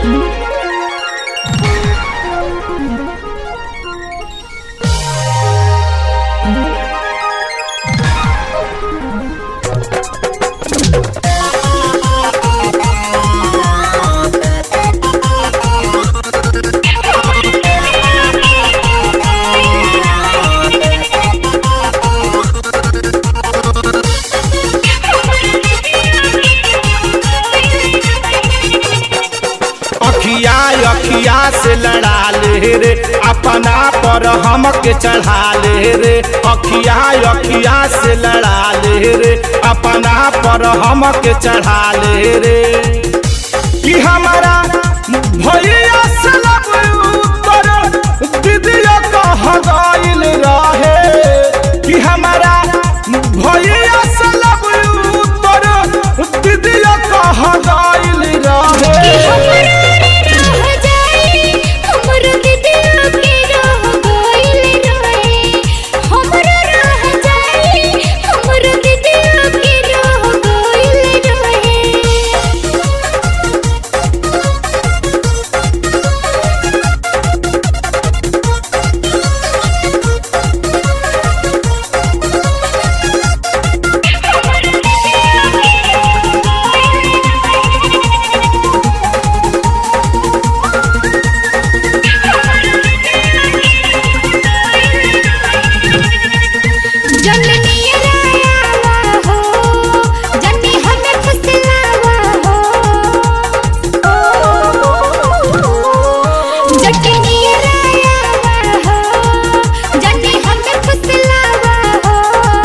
अखिया अखिया से लड़ा ले रे अपना पर हमके चढ़ा ले रे अखिया अखिया से लड़ा ले रे अपना पर हमके चढ़ा ले रे कि हमारा भैया से लब उत्तर दीदिया कह गइल रहे कि हमारा भैया से लब उत्तर दीदिया कह गइल रहे रह जाई हमर दिदिया के रह गइल रहे हमरा रह जाई हमर दिदिया के रह गइल रहे जननी रायावा हो जन्नी हमें फसलावा हो जननी रायावा हो जन्नी हमें फसलावा हो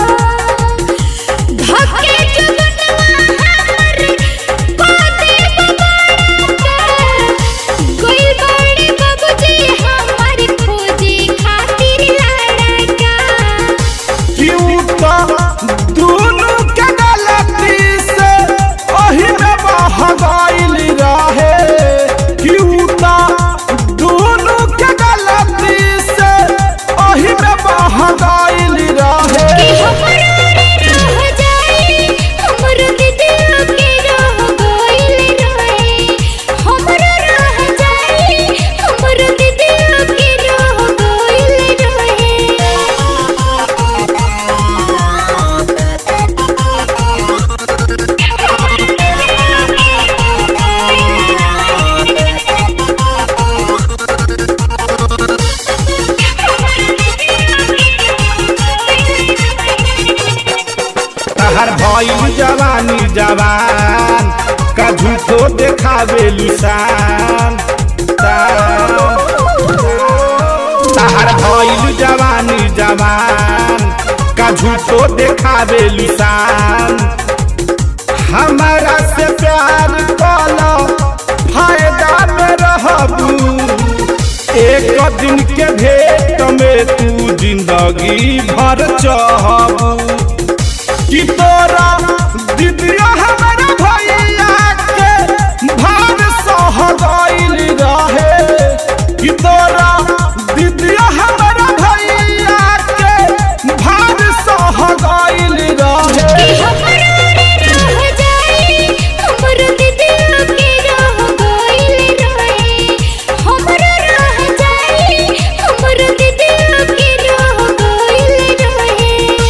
धके जुगनवा हमर पाते बबाड़ा कोई बड़े बाबूजी हमारी खोजे खातिर लड़का क्यों तो दोनों के गलती से ओही में बह गइल रहे क्यों तो दोनों के गलती से ओही में बह गइल कि रहे हमरा रह जाई हमर दिदिया के रह गइल रहे हमरा रह जाई हमर दिदिया के रह गइल रहे तहर भइल जवानी जवान का झूठो देखावे लुसान तहर भइल जवानी जवान का झूठो देखावे लुसान हमारा से प्यार कलो फायदा में रहबू एक दिन के भेंट में तू जिंदगी भर चाहबू कि तोरा दिदिया हमारा भैया के भाग सह गइल रहे कि तोरा दिदिया हमारा भैया के भाग सह गइल कि रहे हमरा रह जाई हमर दिदिया के रह गइल रहे हमरा रह जाई हमर दिदिया के रह गइल रहे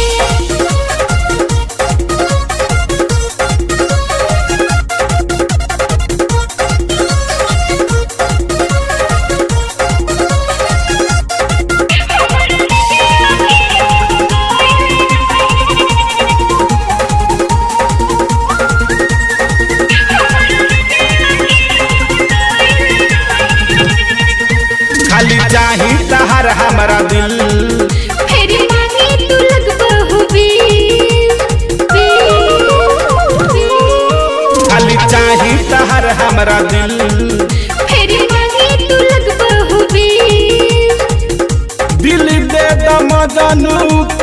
खाली चाही तहर हमारा दिल फिर मांगी तू लगबहु बीस खाली चाही तहर हमारा दिल फिर मांगी तू लगबहु बीस दिल दे दम जनू